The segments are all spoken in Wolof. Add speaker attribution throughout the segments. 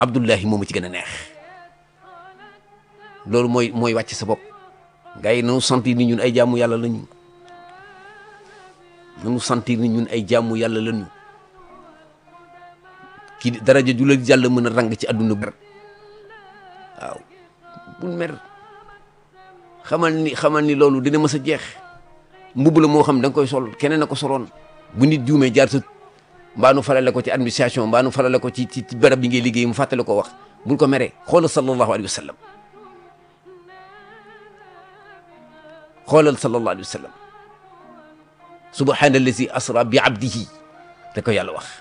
Speaker 1: Abdullahi moom ci gën a neex loolu mooy mooy wàcc sa bopp gars yi nanu sentir ni ñun ay jaamu yàlla lañu nanu sentir ni ñun ay jaamu yàlla lañu kii daraja ju la jàll mën a rang ci àdduna bi waaw bul mer xamal ni xamal ni loolu dina mës a jeex mbubb la moo xam da nga koy sol keneen a ko soloon bu nit juumee jaar sa mbaa nu farale ko ci administration mbaa nu farale ko ci ci barab bi ngay liggéey mu fàttale ko wax bul ko meree xoolal sallallahu alayhi wa sallam xoolal sallallahu alayhi wa sallam subhaana allazi asra bi abdihi da ko yàlla wax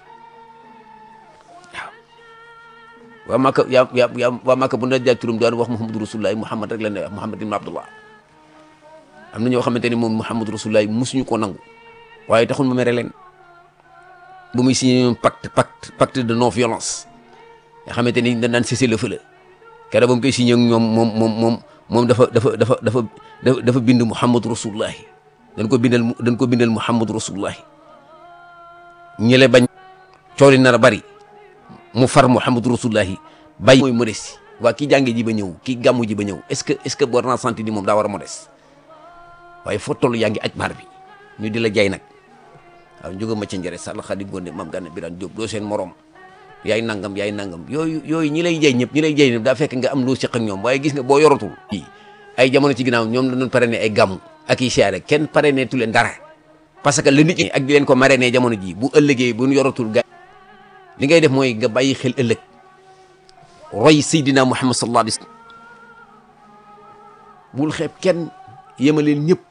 Speaker 1: waaw waa Maka yaa yaa yaa waa Maka bu na jaay turam daan wax Muhammadu Rasulullah Muhammad rek la ne wax Muhammad ibn Abdullah am na ñoo xamante ni moom Muhammadu Rasulullah musuñu ko nangu waaye taxul ma mere leen bu muy signé ñoom pacte pacte pacte de non violence nga xamante ni dañ daan cessez le feu la keroog ba mu koy signé ak ñoom moom moom moom moom dafa dafa dafa dafa dafa bind Muhammadu Rasulullah dañ ko bindal dañ ko bindal Muhammadu Rasulullah ñële bañ cooli nar a bari mu far Muhammadu Rasulullahi bàyyi mooy modeste waa kii jànge ji ba ñëw kii gàmmu ji ba ñëw est-ce que est-ce que war naa sentir ni moom daa war a modeste waaye foo toll yaa ngi aj baar bi ñu di la jaay nag waaw njóga ma ca njëre sàll xadi gonde mam gànna biraan jóob doo seen morom yaay nangam yaay nangam yooyu yooyu ñi lay jay ñëpp ñi lay jay ñëpp daa fekk nga am loo seq ak ñoom waaye gis nga boo yoratul ay jamono ci ginnaaw ñoom la doon parrainé ay gàmmu ak i siyaare kenn parrainé tu leen dara parce que la nit ñi ak di leen ko marrainé jamono ji bu ëllëgee bu ñu yoratul ga li ngay def mooy nga bàyyi xel ëllëg roy Seydina Muhammad sallallahu alayhi wa sallam bul xeeb kenn yemaleen ñëpp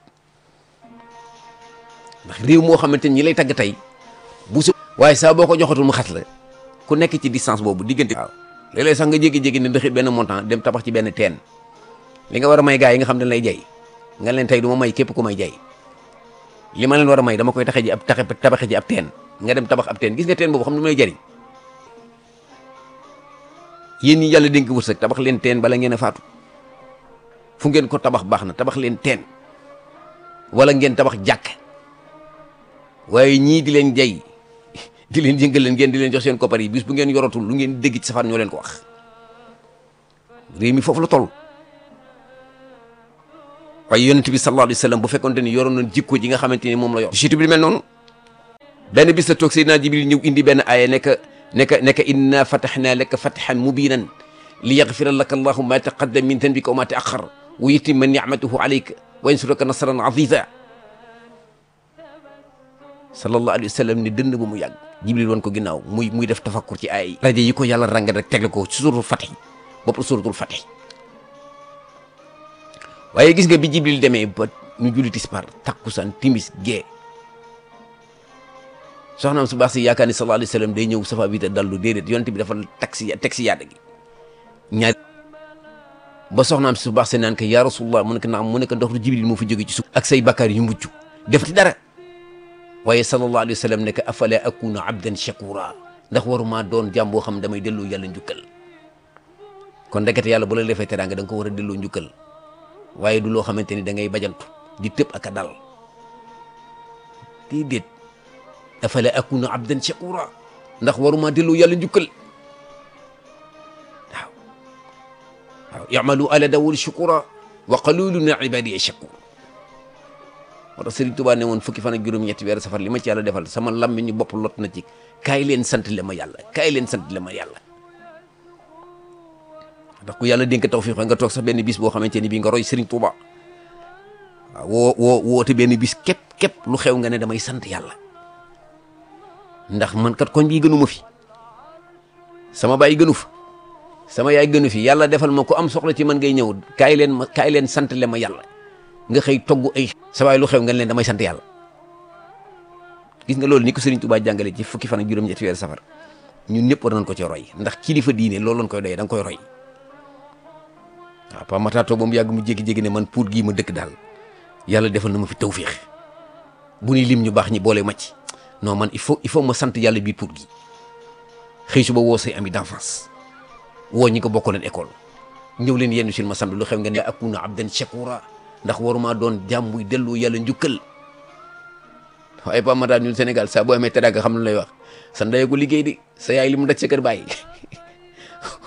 Speaker 1: ndax réew moo xamante ni ñi lay tagg tey bu su waaye saa boo ko joxatul mu xat la ku nekk ci distance boobu diggante waaw léeg-léeg sax nga jékki-jékki ne ndaxit benn montant dem tabax ci benn teen li nga war a may gars yi nga xam ne lay jay nga leen tey du ma may képp ku may jay li ma leen war a may dama koy taxe ji ab taxe tabaxe ji ab teen nga dem tabax ab teen gis nga teen boobu xam ne mu lay jariñ yéen ñi yàlla dénk wërsëg tabax leen teen bala ngeen a faatu fu ngeen ko tabax baax na tabax leen teen wala ngeen tabax jàkk waaye ñii di leen jay di leen yëngal leen ngeen di leen jox seen koppar yi bis bu ngeen yoratul lu ngeen dégg ci safaan ñoo leen ko wax réew mi foofu la toll waaye yonent bi sallallahu alayhi wa sallam bu fekkonte ni yoroon nañ jikko ji nga xamante ni moom la yor jiitu bi mel noonu benn bis la toog Seydina Jibril ñëw indi benn aaya nekk nekk nekk inna fatahnaa laka fathan mubiinan li yaghfira laka allahu ma taqaddama min dhanbika wa ma ta'akhkhar wa yutimma ni'matahu alayka wa yansuraka nasran aziza sallallahu alayhi wa sallam ni dënn ba mu yàgg Jibril woon ko ginnaaw muy muy def tafakkur ci aaya yi rajo yi ko yàlla rangal rek tegle ko ci suratul Fatih bopp suratul Fatih waaye gis nga bi Jibril demee ba ñu julli tisbaar takkusaan timis gee soxnaam su baax si yaakaar ni sallallahu alayhi wa sallam day ñëw safa bi te dallu déedéet yonent bi dafa taxi taxi yaada gi ñaar ba soxnaam su baax see naan ko yaa rasulullah mu ne ko naam mu ne ko ndox du Jibril moo fi jóge ci suuf ak say bakkaar yu mujj def ci dara waaye sallallahu alayhi wa sallam ne ko afala akuna abdan shakura ndax waruma doon jàmm boo xam damay delloo yàlla njukkal kon ndekete yàlla bu la defee teraanga da nga ko war a delloo njukkal waaye du loo xamante ni da ngay bajantu di tëb ak a dal déedéet afala akuna abdan shakura ndax waruma delloo yàlla njukkal waaw waaw yamalu ala dawul shukura wa qalilun min ibadiya shakur moo tax Sëriñ Tuubaa ne woon fukki fan ak juróom-ñetti weer safar li ma ci yàlla defal sama lammiñu bopp lot na ci kaay leen sant le ma yàlla kaay leen sant le ma yàlla ndax ku yàlla dénk tawfiix nga toog sax benn bis boo xamante ni bii nga roy Sëriñ Tuubaa waaw woo woo woote benn bis képp képp lu xew nga ne damay sant yàlla ndax man kat koñ bii gënu ma fi sama baay gënu fa sama yaay gënu fi yàlla defal ma ko am soxla ci man ngay ñëw kaay leen ma kaay leen sant le ma yàlla nga xëy togg ay sa waay lu xew nga leen damay sant yàlla gis nga loolu ni ko Sëriñ Tuubaa jàngale ci fukki fan ak juróom-ñetti weer safar ñun ñëpp war nañ ko ci roy ndax kilifa diine loolu lañ koy doyee da nga koy roy waaw pa mataato ba mu yàgg mu jékki-jékki ne man pour gii ma dëkk daal yàlla defal na ma fi tawfiix bu ni lim ñu baax ñi boole ma ci non man il faut il faut ma sant yàlla biir pour gi xëy suba woo say ami d'enfance woo ñi ko bokkoon école ñëw leen yenn sil ma sant lu xew ngeen ne akuna abdan shakura ndax waruma doon jàmm buy dellu yàlla njukkal waaye pa mataa ñun Sénégal saa boo amee teraanga xam lu lay wax sa ndey ko liggéey di sa yaay li mu daj sa kër bàyyi